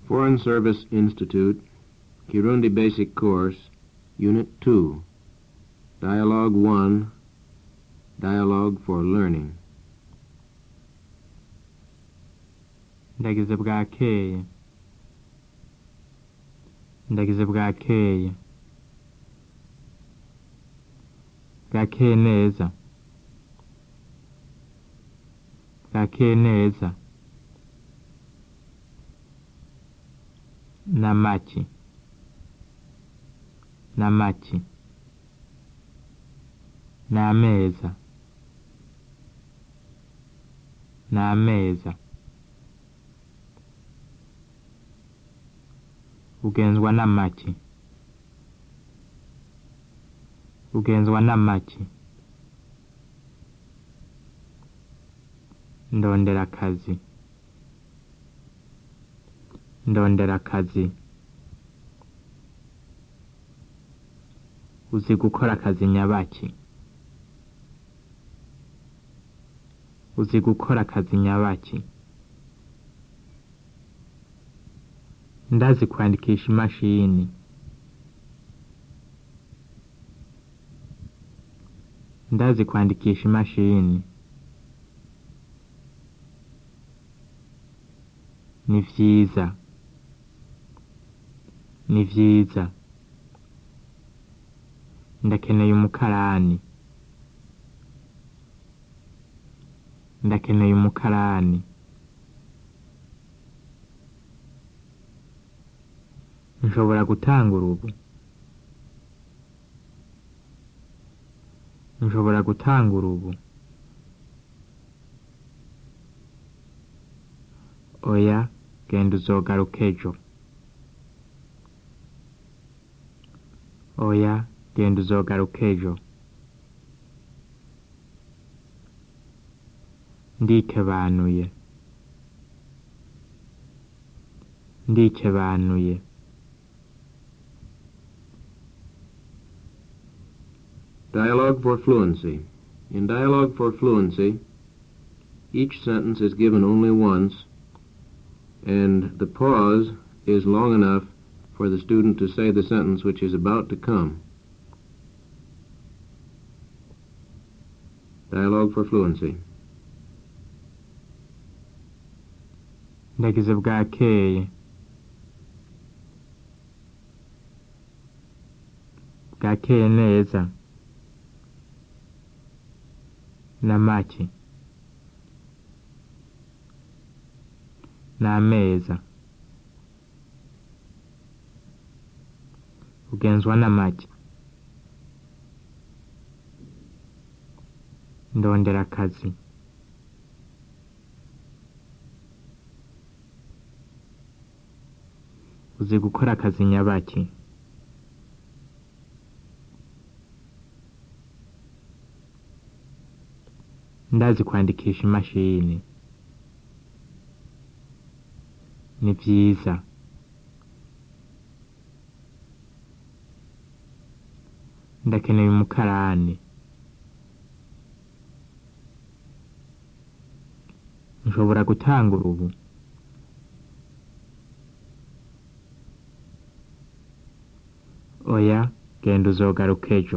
Foreign Service Institute, Kirundi Basic Course, Unit 2, Dialogue 1, Dialogue for Learning. ndagize bwakeye ndagize bwakeye bwakeye neza bwakeye neza n'amaki n'amaki n'ameza n'ameza ugenzwa n'amaki ugenzwa n'amaki ndondera akazi ndondera akazi uzi gukora akazi nyabaki uzi gukora akazi nyabaki ndazi kwandikisha imashini ndazi kwandikisha imashini ni vyiza ni vyiza ndakeneye umukarani ndakeneye umukarani nshobora gutangura ubu nshobora gutangura ubu oya genda uzogaruka ejo oya genda uzogaruka ejo ndikebanuye ndikebanuye Dialogue for Fluency. In Dialogue for Fluency, each sentence is given only once, and the pause is long enough for the student to say the sentence which is about to come. Dialogue for Fluency. ndagize bwakeye bwakeye neza n'amaki n'ameza ugenzwa n'amaki ndondera akazi uzi gukora akazi nyabaki ndazi kwandikisha imashini ni vyiza ndakeneye umukarani nshobora gutangura ubu oya genda uzogaruka ejo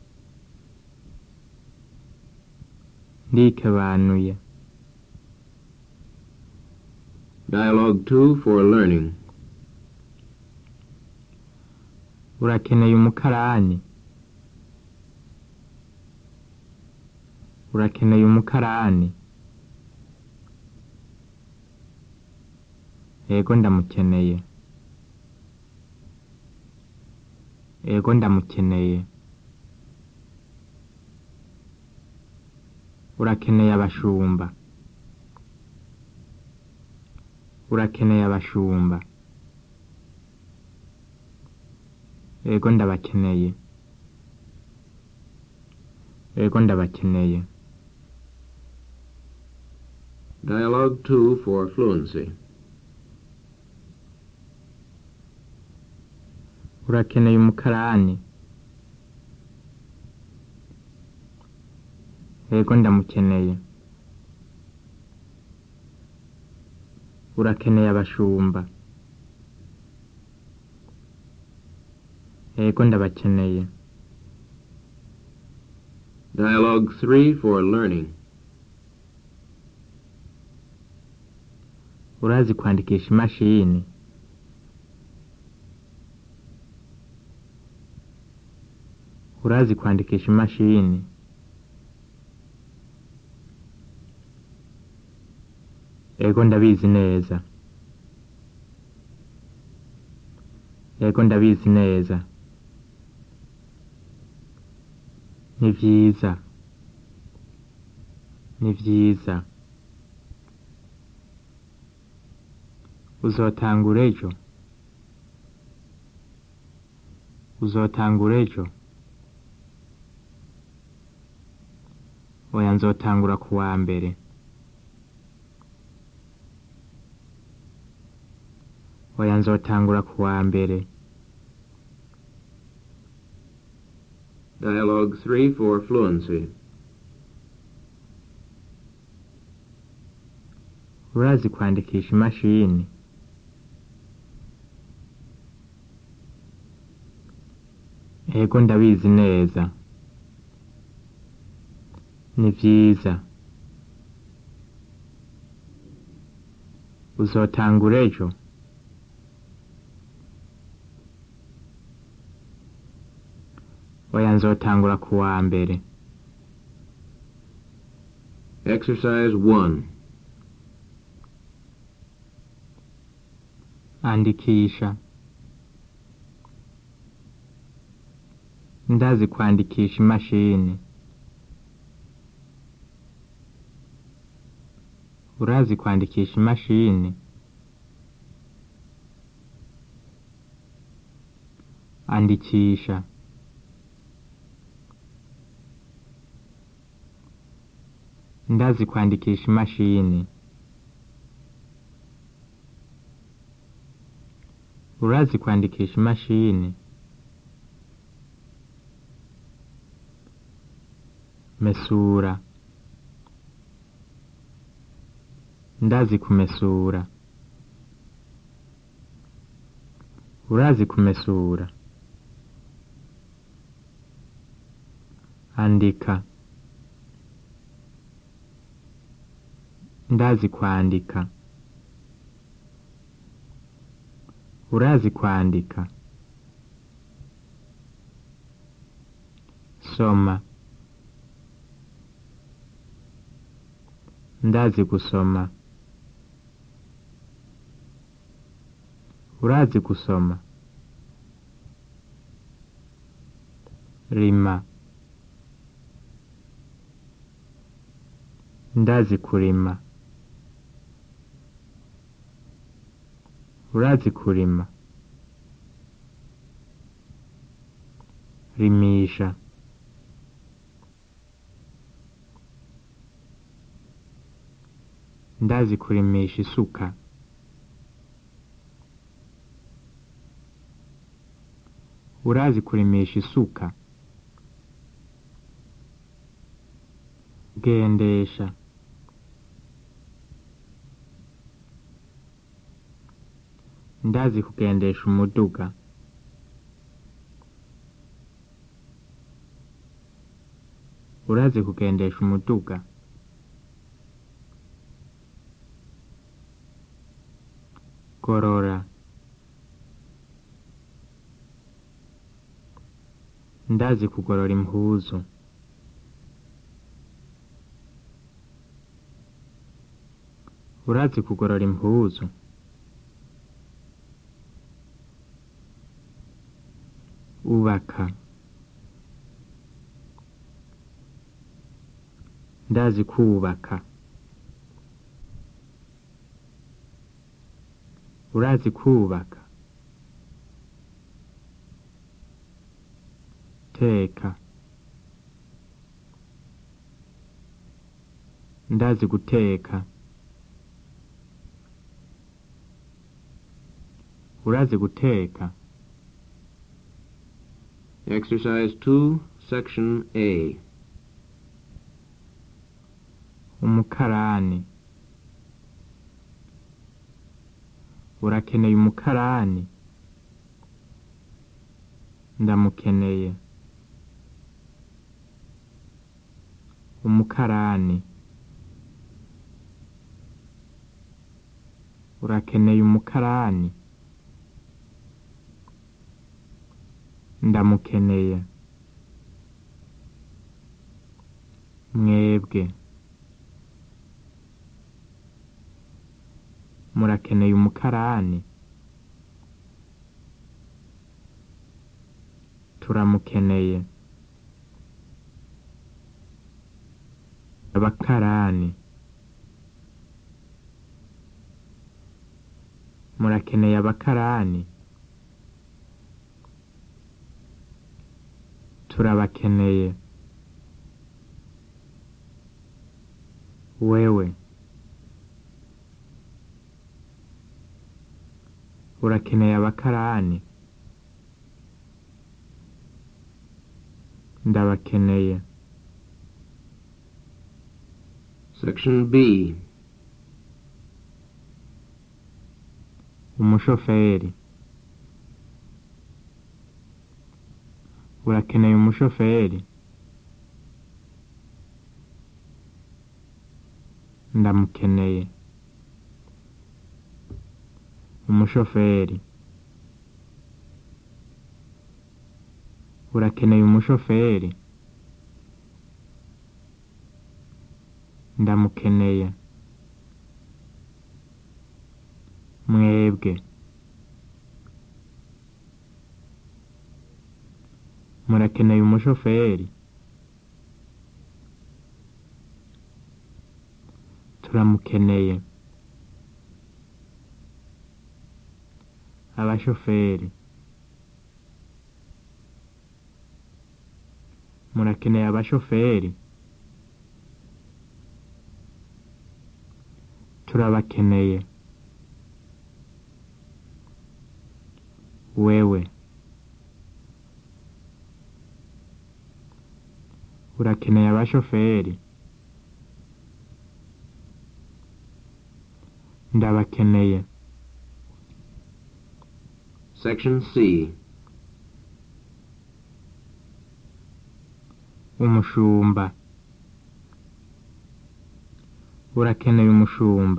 ndikebanuye Dialogue 2 for Learning. urakeneye umukarani urakeneye umukarani yego ndamukeneye yego ndamukeneye urakeneye abashumba urakeneye abashumba yego ndabakeneye yego ndabakeneye Dialogue 2 for Fluency. urakeneye umukarani yego ndamukeneye urakeneye abashumba yego ndabakeneye Dialogue 3 for learning. urazi kwandikisha imashini urazi kwandikisha imashini yego ndabizi neza yego ndabizi neza ni vyiza ni vyiza uzotangura ejo uzotangura ejo oya nzotangura ku wa mbere oya nzotangura ku wa mbere Dialogue 3 for fluency. urazi kwandikisha imashini yego ndabizi neza ni vyiza uzotangura ejo oya nzotangura ku wa mbere Exercise 1. andikisha ndazi kwandikisha imashini urazi kwandikisha imashini andikisha ndazi kwandikisha imashini urazi kwandikisha imashini mesura ndazi kumesura urazi kumesura andika ndazi kwandika urazi kwandika soma ndazi gusoma urazi gusoma rima ndazi kurima urazi kurima rimisha ndazi kurimisha isuka urazi kurimisha isuka gendesha ndazi kugendesha umuduga urazi kugendesha umuduga gorora ndazi kugorora impuzu urazi kugorora impuzu ubaka ndazi kubaka urazi kubaka teka ndazi guteka urazi guteka Exercise 2, Section A. umukarani urakeneye umukarani ndamukeneye umukarani urakeneye umukarani ndamukeneye mwebwe murakeneye umukarani turamukeneye abakarani murakeneye abakarani turabakeneye wewe urakeneye abakarani ndabakeneye Section B. umushoferi urakeneye umushoferi ndamukeneye umushoferi urakeneye umushoferi ndamukeneye mwebwe murakeneye umushoferi turamukeneye abashoferi murakeneye abashoferi turabakeneye wewe urakeneye abashoferi ndabakeneye Section C. umushumba urakeneye umushumba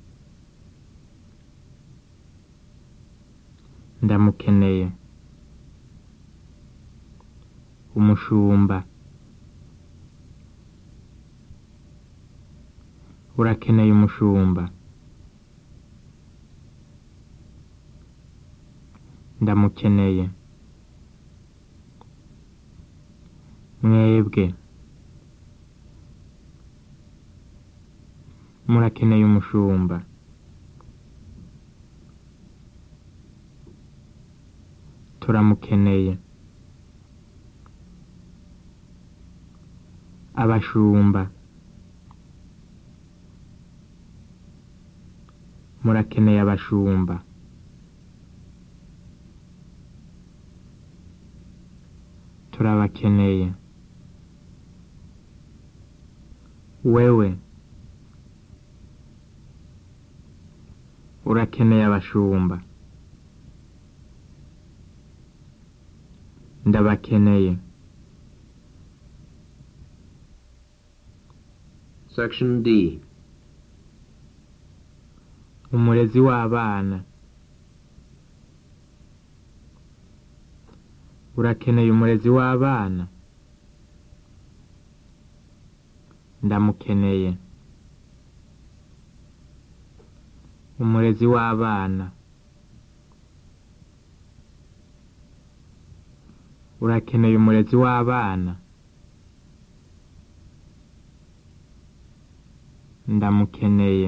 ndamukeneye umushumba urakeneye umushumba ndamukeneye mwebwe murakeneye umushumba turamukeneye abashumba murakeneye abashumba turabakeneye wewe urakeneye abashumba ndabakeneye Section D. umurezi w'abana urakeneye umurezi w'abana ndamukeneye umurezi w'abana urakeneye umurezi w'abana ndamukeneye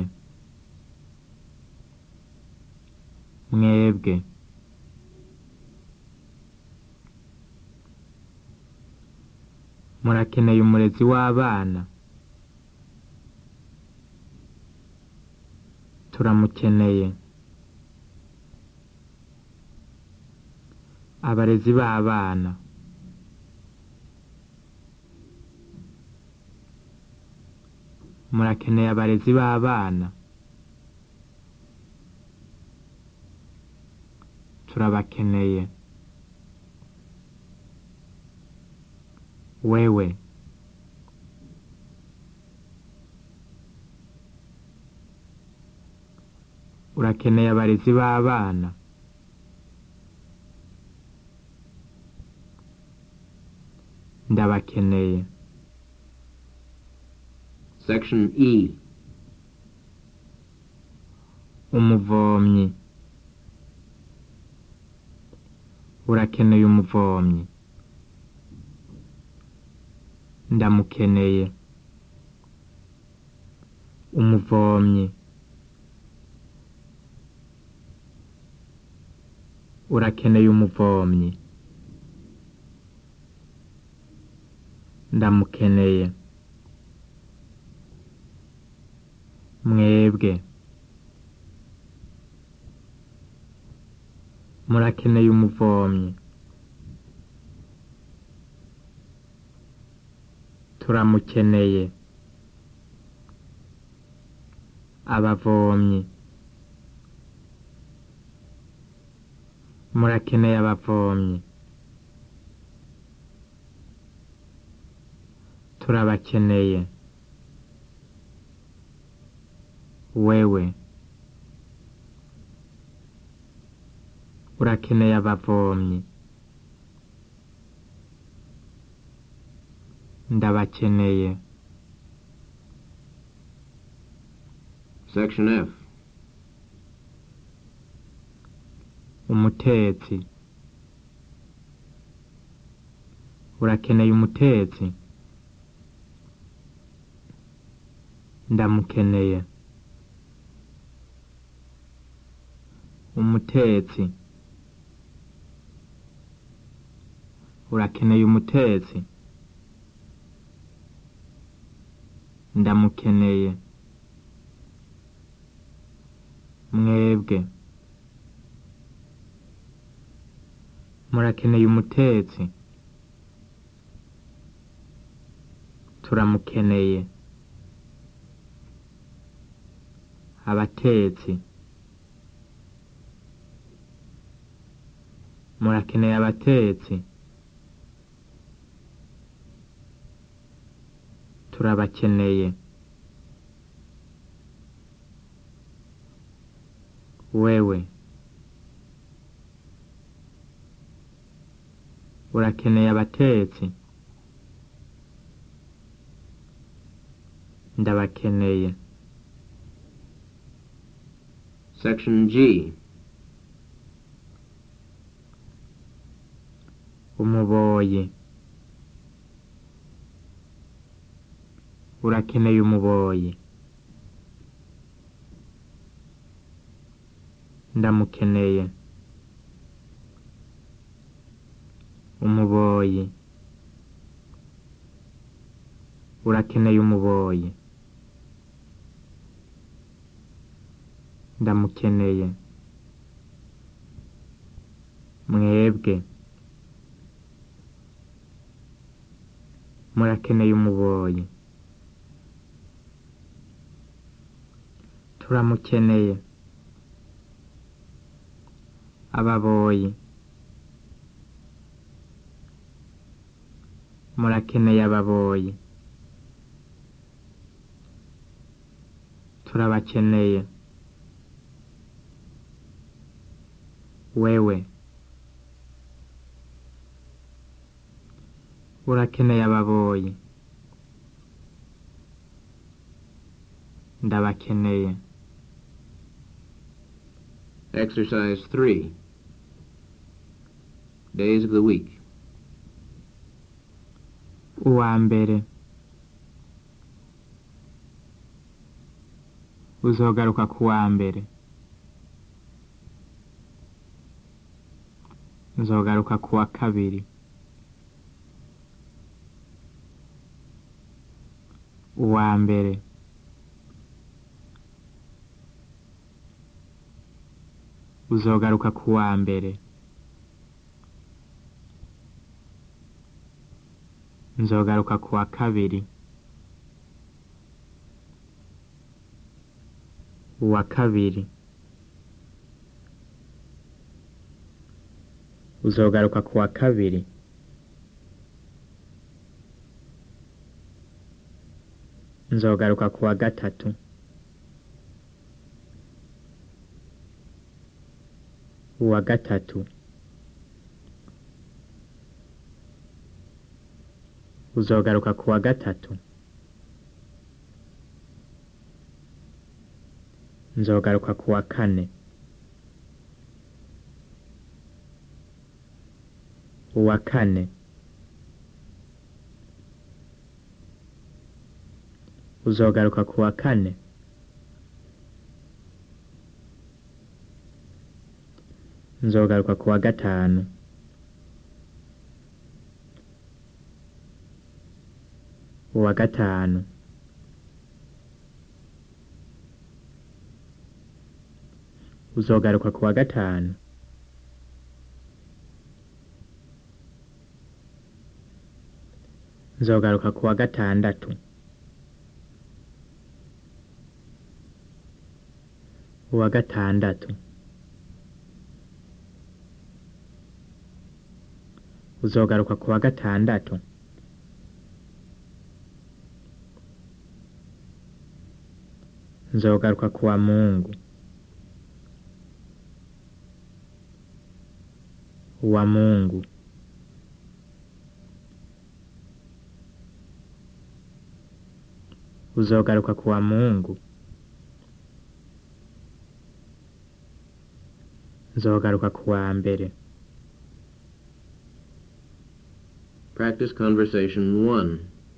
mwebwe murakeneye umurezi w'abana turamukeneye abarezi b'abana murakeneye abarezi b'abana turabakeneye wewe urakeneye abarezi b'abana ndabakeneye Section E. umuvomyi urakeneye umuvomyi ndamukeneye umuvomyi urakeneye umuvomyi ndamukeneye mwebwe murakeneye umuvomyi turamukeneye abavomyi murakeneye abavomyi turabakeneye wewe urakeneye abavomyi ndabakeneye Section F. umutetsi urakeneye umutetsi ndamukeneye umutetsi urakeneye umutetsi ndamukeneye mwebwe murakeneye umutetsi turamukeneye abatetsi murakeneye abatetsi turabakeneye wewe urakeneye abatetsi ndabakeneye Section G. umuboyi urakeneye umuboyi ndamukeneye umuboyi urakeneye umuboyi ndamukeneye mwebwe murakeneye umuboyi turamukeneye ababoyi murakeneye ababoyi turabakeneye wewe urakeneye ababoyi ndabakeneye Exercise 3. Days of the week. uwa mbere uzogaruka ku wa mbere nzogaruka ku wa kabiri uwa mbere uzogaruka ku wa mbere nzogaruka ku wa kabiri uwa kabiri uzogaruka ku wa kabiri nzogaruka ku wa gatatu uwa gatatu uzogaruka ku wa gatatu nzogaruka ku wa kane uwa kane uzogaruka ku wa kane nzogaruka ku wa gatanu uwa gatanu uzogaruka ku wa gatanu nzogaruka ku wa gatandatu uwa gatandatu uzogaruka ku wa gatandatu nzogaruka ku wa mungu uwa mungu uzogaruka ku wa mungu nzogaruka ku wa mbere Practice conversation 1.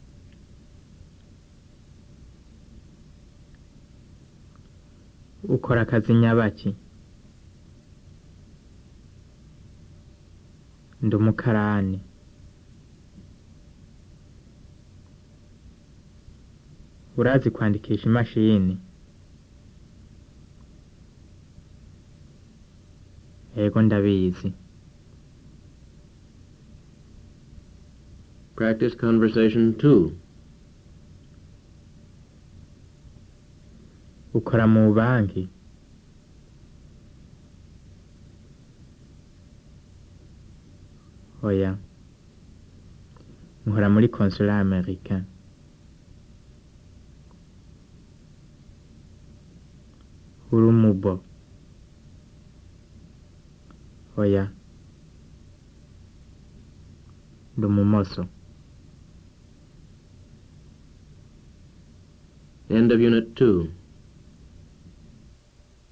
ukora akazi nyabaki ndi umukarani urazi kwandikisha imashini yego ndabizi Practice conversation 2. ukora mu banki oya nkora muri consulat americain uri umubo oya ndi umumoso End of Unit 2.